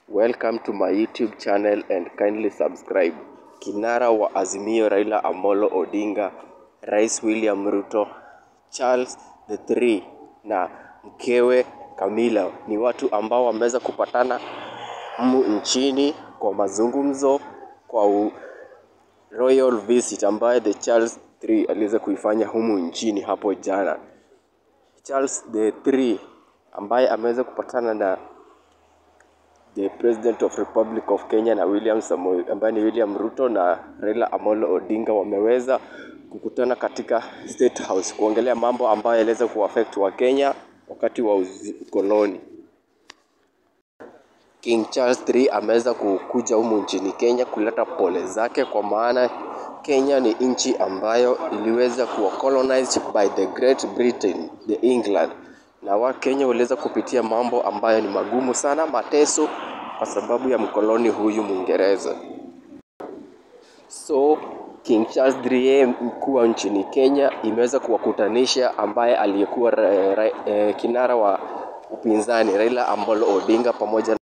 Welcome to my YouTube channel and kindly subscribe. Kinara wa Azimio Raila Amolo Odinga, Rais William Ruto, Charles the Three na mkewe Camilla ni watu ambao wameweza kupatana humu nchini kwa mazungumzo kwa u royal visit ambayo the Charles Three aliweza kuifanya humu nchini hapo jana. Charles the Three ambaye ameweza kupatana na the President of Republic of Kenya na William Samoei ambaye ni William Ruto na Raila Amolo Odinga wameweza kukutana katika State House kuongelea mambo ambayo yaliweza kuaffect wa Kenya wakati wa ukoloni. King Charles III ameweza kukuja humu nchini Kenya kuleta pole zake, kwa maana Kenya ni nchi ambayo iliweza kuwa colonized by the Great Britain, the England, na Wakenya waliweza kupitia mambo ambayo ni magumu sana, mateso, kwa sababu ya mkoloni huyu Mwingereza. So King Charles III mkuu wa nchini Kenya imeweza kuwakutanisha ambaye aliyekuwa ra- ra- eh, kinara wa upinzani Raila Amolo Odinga pamoja